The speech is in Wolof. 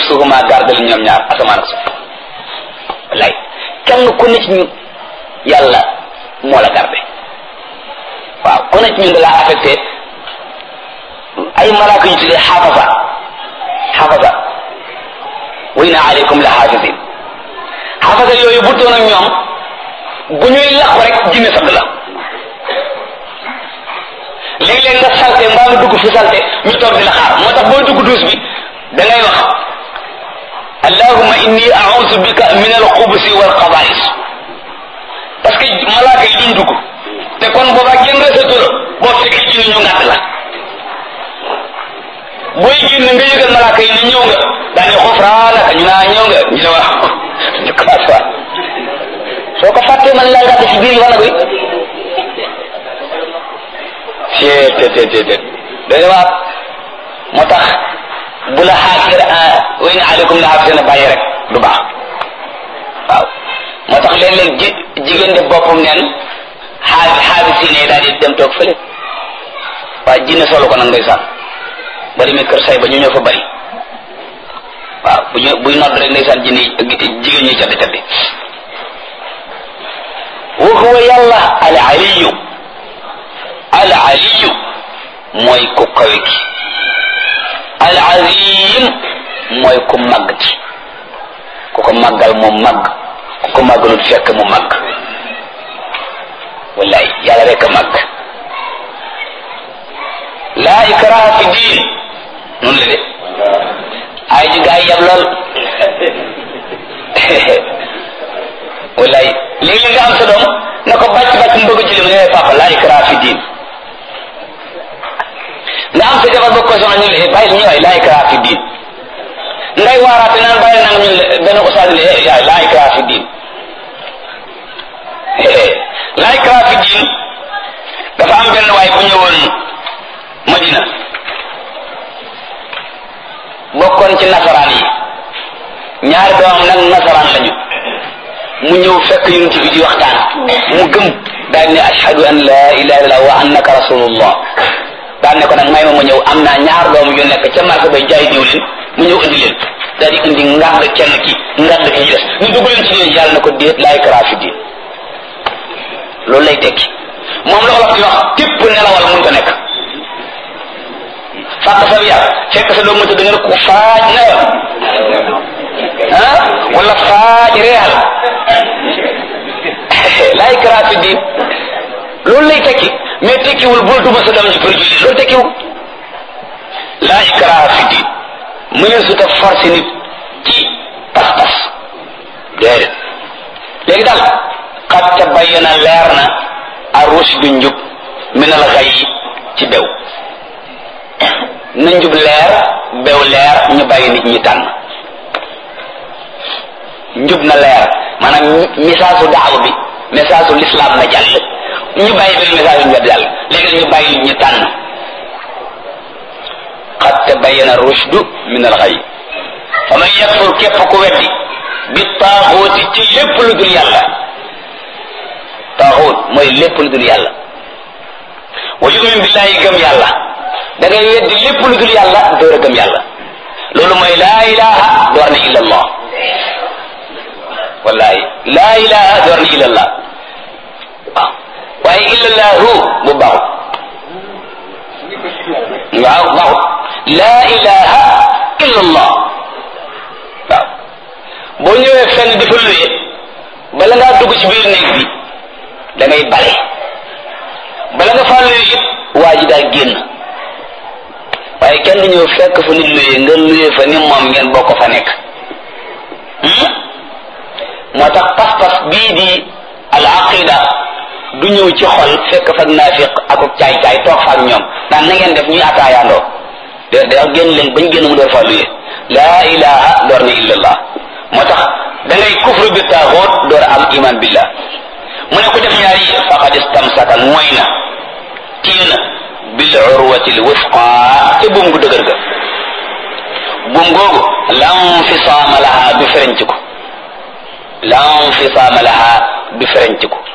yaxussuhuma gardal ñoom ñaar asamaan ak suuf wallaay kenn ku ne ci ñun yàlla moo la garde waaw ku ne ci ñun da laa affecté ay malaaka yu tuddee xaafasa xaafasa wa inna aleykum la xaafisin xaafasa yooyu bu doon ak ñoom bu ñuy làqu rek jinne sadd la léeg-léeg nga salte mbaa nga dugg fu salte ñu toog di la xaar moo tax booy dugg duus bi da ngay wax allahumma inni a'udhu bika min al-xubusi wal xaba'is parce que malaaka yi duñ dugg te kon boobaa kenn resatu la boo fekkee ci ñu ngàtt la booy génn nga yëgal malaaka yi ne ñëw nga daane xufraanaka ñu naa ñëw nga ñu ne wax ñu commencé soo ko fàttee man laa ngàtt ci biir wala bi cee te te te te doy na waar moo tax bu la xaakir wa in aleykum la xaafisina bàyyi rek du baax waaw moo tax léeg-léeg ji jigéen de boppam neen xaabi xaabisine daal di dem toog fële waaye jinne solo ko nag ndeysaan ba demee kër say ba ñu ñëw fa bari waaw bu ñu buy nodd rek ndeysaan jinne jigéen ñi caddi caddi wa huwa yàlla al aliyu al aliyu mooy ku kawe ki al azim mooy ku màgg ci ku ko màggal mu màgg ku ko màggalut fekk mu màgg wallaay yàlla rek a màgg laa ikraha fi diin noonu la de ay ji gaa yi yab lool wallaay léegi nga am sa doom na ko bàcc bàcc mu bëgg a julli mu ne papa laa ikraha fi diin nga am sa jabar bëgg ko soxna ñu le bàyyi ñu waay laa ikraha fi diin ngay waaraate naan bàyyi nag ñu le benn ustaas le yaay laa ikraha fi diin laa ikraha fi diin dafa am benn waay bu ñëwoon Madina bokkoon ci nasaraan yi ñaari doomam nag nasaraan lañu mu ñëw fekk yonent bi di waxtaan mu gëm daal ne ashhadu an la ilaha illallah wa annaka rasulullah daal ne ko nag may ma mu ñëw am naa ñaar doom yu nekk ca marché bay jaay diwlin mu ñëw indi leen daal di indi ngàdd kenn ki ngàdd ki ñu des ñu dugg leen ci diin yàlla na ko déet laa ikraha fi diin loolu lay tekki moom la olof di wax tépp nelawal mun ko nekk fàq sa yar fekk sa doom mënta da nga ko faaj newal ah wala faaj reexal laa ikraha fi diin loolu lay tekki mais tekkiwul bul duma sa doom ji pour julli loolu tekkiwul laa ikraha fi diin mu ne su ta forcé nit ci pas-pas déedéet léegi daal qad tabayyana leer na ar-rushdu njub min al-ghayy ci bew na njub leer bew leer ñu bàyyi nit ñi tànn njub na leer maanaam message su daaw bi message su l'islam na jàll ñu bàyyi benn message yu ñu jàll léegi ñu bàyyi nit ñi tànn qad tabayyana ar-rushdu min al-ghayy fa man yakfur képp ku weddi bi taaxuuti ci lépp lu dul yàlla taaxuut mooy lépp lu dul yàlla wa yumin billahi gëm yàlla da ngay weddi lépp lu dul yàlla door a gëm yàlla loolu mooy laa ilaha door na illa allah wallahi laa ilaha door na illa allah waaw waaye illa allahu bu baaxut waaw baaxut laa ilaha illa allah waaw boo ñëwee fenn di fa luye bala ngaa dugg ci biir néeg bi da ngay bale bala nga faa luye it waa ji daal génn waaye kenn du ñëw fekk fa nit luye nga luye fa ni moom ngeen bokk fa nekk moo tax pas-pas bii di al aqida du ñëw ci xol fekk fa naafiq ak caay-caay toog fa ak ñoom naan na ngeen def ñuy ataayaandoo de da génn leen bañ génn mu door faa luye laa ilaha door na illallah moo tax da ngay kufru bi taaxoot door am iman billah mu ne ko def ñaar yi faqad istamsaka mooy na téye na bil urwati l wusqa te buum gu dëgër ga buum googu lan fisaama laha du ferenc ko lan fisaama laha du ferenc ko